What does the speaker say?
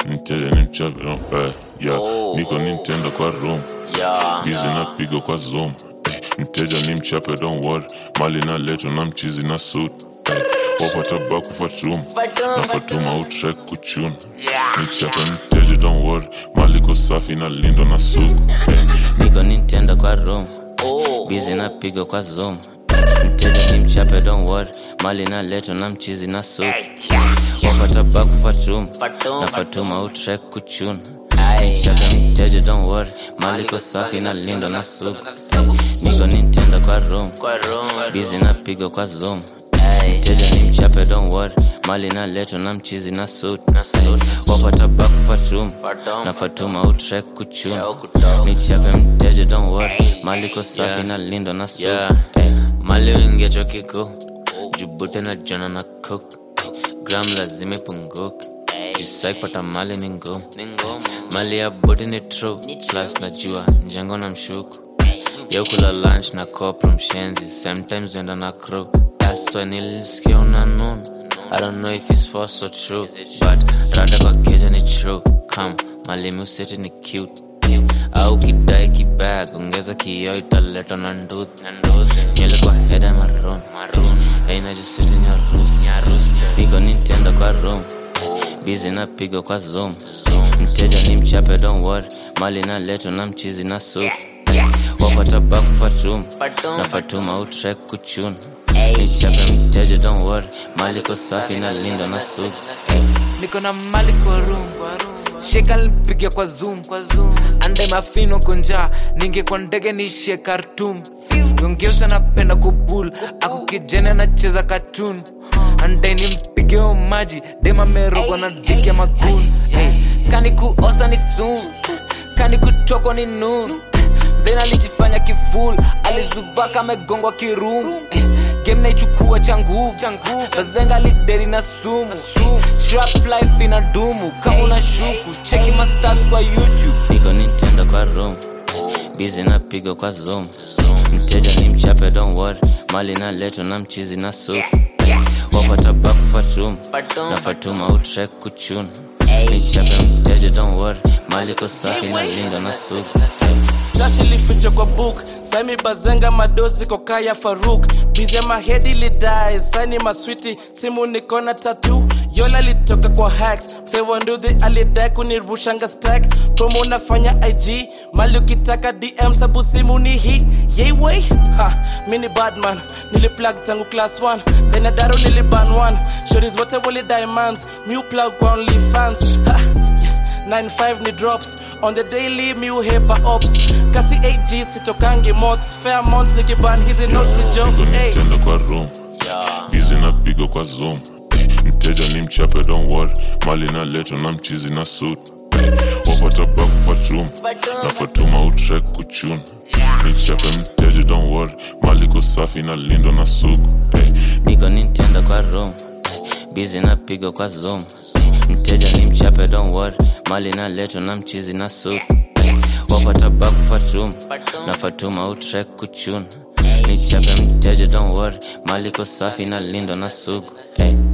mteja ni mchape no, eh, yeah. Oh, niko oh. nintendo kwa room Yeah, bizi yeah. napiga kwa zoom eh, mteja ni mchape don't worry mali na leto na mchizi na suit eh, wapata baku fatum Fatum, na fatum. fatuma utrek kuchun Yeah, nichape mteja don't worry mali ko safi na lindo na suku eh, niko nintendo kwa room Oh, bizi napiga kwa zoom mteja ni mchape don't worry mali na leto na mchizi na sup wapata baku fatum Fatum, na fatum. fatuma utrek kuchun Aye, chape mteja don't worry mali ko safi na lindo na sup niko nintendo kwa room Kwa room, bizi napiga kwa zoom Aye. mteja ni mchape don't worry mali na leto na mchizi na suit wapata baku fatum Fatum, na fatuma utrek kuchun Yeah, kutoka. nichape mteja don't worry mali ko safi na lindo na suit Eh, mali wingecho kiko jubute na jona na cook gram lazima ipunguke jisai pata mali ni ngumu Ni ngumu. mali ya bodi ni true plus najua njengo na mshuku yaukula lunch na kopro mshenzi sometimes wenda na crew that's why nilisikia unanuna I don't know if it's false or true but rada kwa keja ni true come malimi useti ni cute au kidai kibag ongeza kioo italetwa na nduthi nywele kwa heda maroon aina juseti nyarusi niko nintendo kwa room bizi napiga kwa zoom mteja ni mchape don't worry mali na leto na mchizi na sup wapata baku fatum Fatum, na fatuma utrek kuchun Ay. nichape mteja don't worry mali ko safi na lindo na sup niko na mali kwa room sheka lipiga kwa zoom ande mafino konja ninge kwa ndege nishe kartum yongeusa napenda kubul ako kijana nacheza katun ande nimpige o maji dema merogwa na dike magun hey. kani kuosa ni sun kani kutokwa ni nun mdena alijifanya kiful alizubaka amegongwa kirumu eh, game naichukua cha nguvu bazenga lideri na sumu trap life ina dumu kama una shuku cheki mastats kwa youtube niko nintendo kwa room bizi napiga kwa zoom mteja ni mchape don't worry mali na leto na mchizi na sup wapata baku fatum Fatum, na fatuma utrek kuchun Ay. nichape mteja don't worry mali ko safi na lindo na sup Flash ilificha kwa book Saimi bazenga madozi kokaya Faruk Bize mahedi lidai Saini maswiti simu nikona tatu Yola litoka kwa hacks Msewa nduthi alidai kunirushanga stack Promo nafanya IG Mali ukitaka DM sabu simu ni hii Yay way Ha Mini badman Niliplug tangu class 1 Dena daro niliban 1 Shorties wote wali diamonds Mew plug kwa only fans Ha 95 ni drops on the daily mi uhepa ops kasi 8g sitokangi mots fair months nikiban hizi noti jo niko hey. nintendo kwa room bizi napiga kwa zoom eh, mteja ni mchape don't worry mali na leto na mchizi na suit eh, wapata baku fatum na fatuma utrek kuchun nichape mteja don't worry mali ko safi na lindo na suku eh, niko nintendo kwa room bizi napiga kwa zoom mteja ni mchape don't worry mali na leto na mchizi na sup wapata baku fatum na fatuma utrek kuchun nichape mteja don't worry mali ko safi na lindo na suku hey.